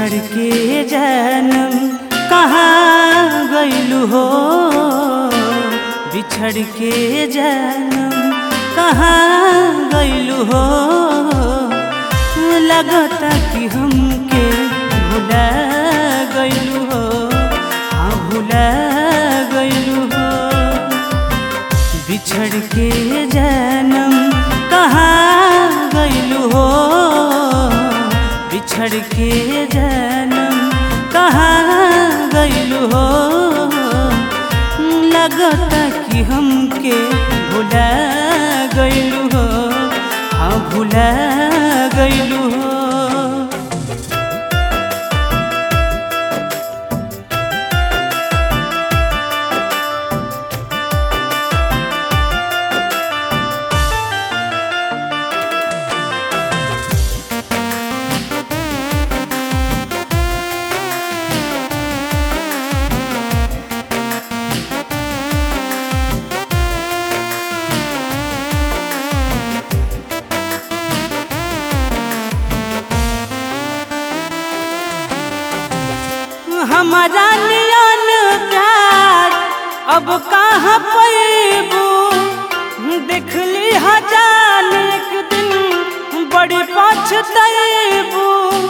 बिछड़ के जानम कहाँ गइलू हो बिछड़ के जानम कहाँ गइलू हो लगता कि हमके भुला गइलू हो हाँ भुला गइलू हो बिछड़ के जानम कहाँ गइलू हो बिछड़ के जानम कहाँ गइलू हो लगता कि हमके भुला गइलू हो हाँ भुला गइलू हो हमारा नियन प्यार अब कहाँ पैबू देखली हजार एक दिन बड़ी पछतैबू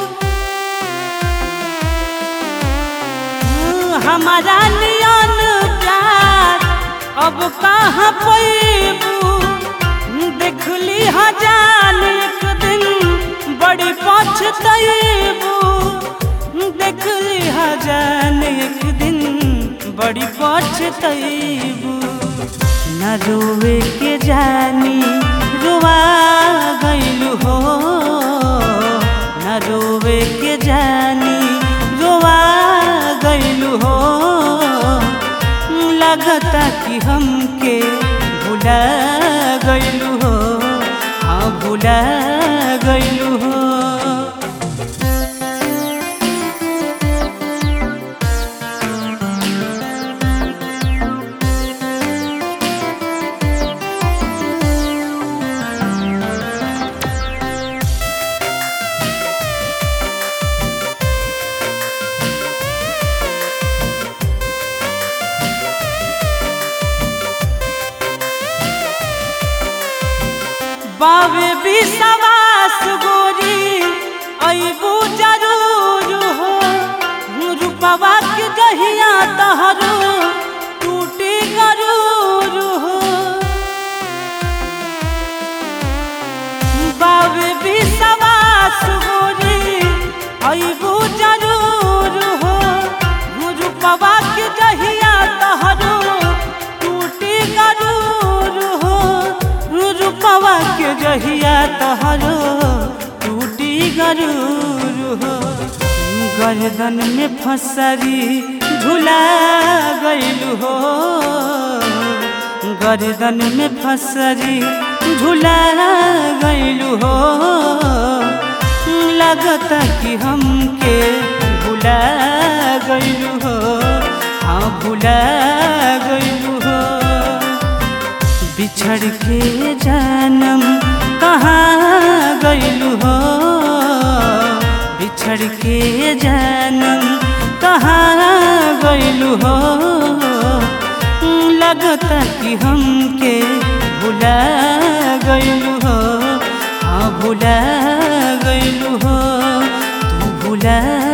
हमारा नियन प्यार अब कहाँ पैबू देखली हजार एक दिन बड़ी पछतैबू देखली हजार एक दिन बड़ी पछतैबू न रोवे के जानी रुआ गइलू हो न रोवे के जानी रुआ गइलू हो लगता कि हमके भुला गइलू हो हाँ भुला गइलू हो बाबे विश्वास गोरी अबू जरूर हो रूपवा के गहिया तहरू टूटी गरूर हो बाबे विश्वास गोरी अबू जरूर हो रूपवा के गहिया तहरू टूटी गरूर हो रूपवा के जहिया तहरो टूटी गरूर हो गर्दन में फसरी झुला गइलू हो गर्दन में फसरी झुला गइलू हो लगता कि हमके भुला गइलू हो हाँ भुला गइलू हो बिछड़ के जानम कहाँ गइलू हो बिछड़ के जानम कहाँ गइलू हो लगता कि हमके भुला गइलू हो हाँ भुला गइलू हो तू भुला